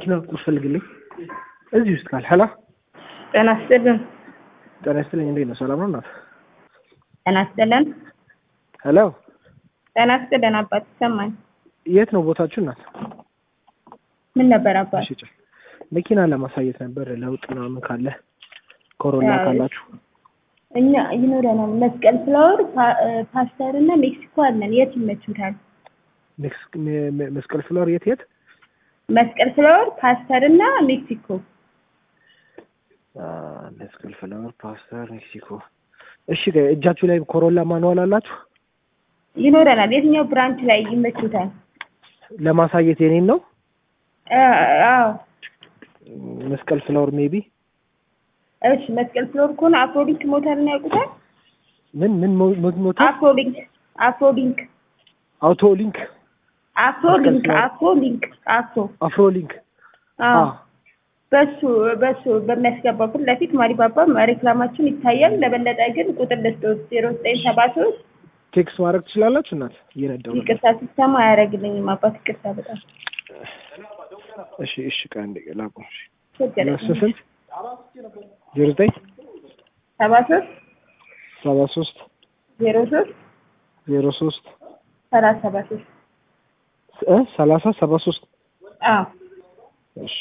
መኪና ቁልፍ ፈልግልኝ እዚህ ውስጥ ካል ሄላ ጤና ይስጥልን። ጤና ይስጥልኝ እንዴት ነው ሰላም ነው እናት ጤና ይስጥልን። ሄሎ ጤና ይስጥልን አባት ይሰማኝ። የት ነው ቦታችሁ እናት ምን ነበር አባት? እሺ ጭ መኪና ለማሳየት ነበር ለውጥ ምናምን ካለ ኮሮላ አይ። ካላችሁ እኛ ይኖረናል መስቀል ፍላወር፣ ፓ- ፓስተር እና ሜክሲኮ አለን። የት ይመችታል? ሜክስ- ሜ- ሜ- መስቀል ፍሎር የት የት መስቀል ፍላወር፣ ፓስተር እና ሜክሲኮ። አ፣ መስቀል ፍሎር ፓስተር ሜክሲኮ እሺ ጋ- እጃችሁ ላይ ኮሮላ ማንዋል አላችሁ ይኖረናል። የትኛው ብራንች ላይ ይመችታል? ለማሳየት የኔን ነው አ- አዎ መስቀል ፍሎር ሜቢ እሺ። መስቀል ፍሎር ከሆነ አፍሮሊንክ ሞተርን ያውቁታል? ምን ምን ሞ- ሞ- ሞተር አፍሮሊንክ አፍሮሊንክ አውቶ ሊንክ አፍሮሊንክ መስቀል ፍሎር። አፍሮሊንክ አፍሮ አፍሮ ሊንክ አዎ በሱ በሱ በሚያስገባው ፊት ለፊት ማሪባባ ሬክላማችን ይታያል። ለበለጠ ግን ቁጥር ልስጦት ዜሮ ዘጠኝ ሰባ ሶስት ቴክስት ማድረግ ትችላላችሁ እናት እየነዳሁ ነበር። ይቅርታ ሲሰማ አያደርግልኝም አባት ይቅርታ በጣም እሺ እሺ ቃ እንደ ላቁም እሺ ቸገረኝ። ሁለት ስንት ዜሮ ዘጠኝ ሰባ ሶስት ሰባ ሶስት ዜሮ ሶስት ዜሮ ሶስት ሰላሳ ሰባ ሶስት እ ሰላሳ ሰባ ሶስት አዎ እሺ